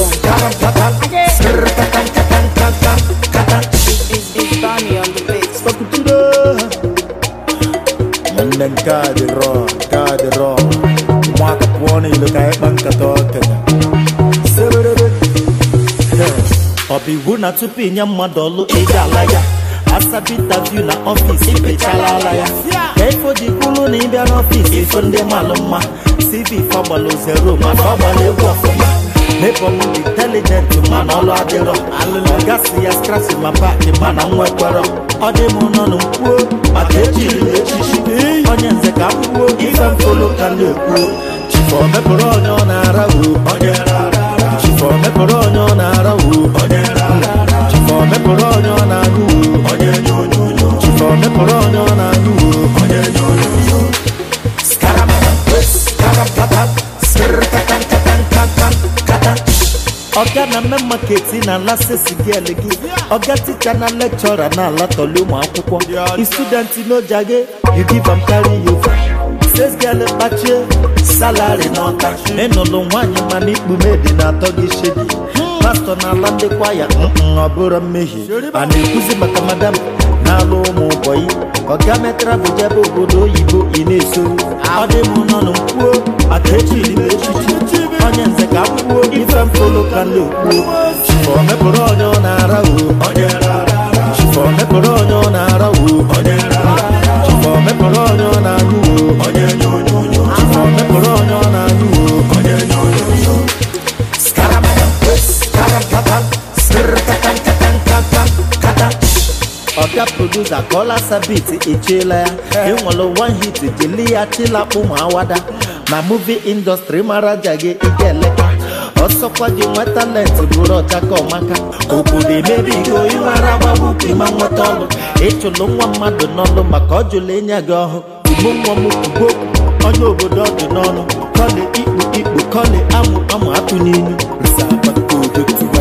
It's, it's Tommy on the beat. nwanne nke a dị rọ nke a dị rọ ụmụaka pụọ n'ilo ka anyị kpa nkata okenye Seberebe. ọ bụ iwu na tupu inye mmadụ ọlụ ị ga-ala ya asabi interview na ọfịs ipechala ala ya ka ifo ji kwulu na ịbịa n'ọfịs ifo ndị malụ mma cv fagbalụ zero mana ọ gbara egwu ọfụma mebọm dị intelijent mana ọlụ adịrọ ọgasị ya skrasi ma paaki mana nwekwara ọ dị m nọnụ kwuo maka echiri m echichi onye nze ka m kwuo ife mfolo ka m na-ekwuo chifọ mepụrụ onye ọ na-ara wo chifọ mepụrụ onye ọ na-ara wo chifọ mepụrụ onye ọ na-anyụ wo chifọ mepụrụ onye ọ na-anyụ wo ọga na mme maketi na ala sesigel gị ọga ticha na lekchọra na ala tọli ụmụ akwụkwọ istudenti n'ojage you give am carry you ses gel kpachie salari n'ọka ịnụlụ nwaanyị mana ikpumedi na-atọ gị shedi pastọ na ala ndị kwaya mm, ọ bụrụ mmehie a na-ekwuzi maka madam na-alụ ụmụ ụbọyị ọga metara bụ jebe obodo oyibo ị na-eso ọ dị m nọ n'kwuo maka echiri m echichi onye nze ka m kwuo ife mfolo ka ndị okwuo chifọ mepụrụ onye ọ na-ara wo chifọ mepụrụ onye ọ na-ara wo chifọ mepụrụ onye ọ na-anyụ wo chifọ mepụrụ onye ọ na-anyụ wo ọga produsa kọla sabit echiela ya enwere one hit jeli ya chilakpụ ma awada na muvi indọstrị mara ja gị ike eleka ọsọkwa gị nwe talent bụrụ ọchaka ọmaka obodo emebigo ịmara agbagbu ịma nweta ọlụ ịchụlụ nwa mmadụ n'ọlụ maka ọ jụrụ enye gị ọhụ ugbo nwa m ugbo onye obodo ọ dị n'ọnụ kọli ikpu ikpu kọli amụ amụ atụ n'ilu Nza akpata odotu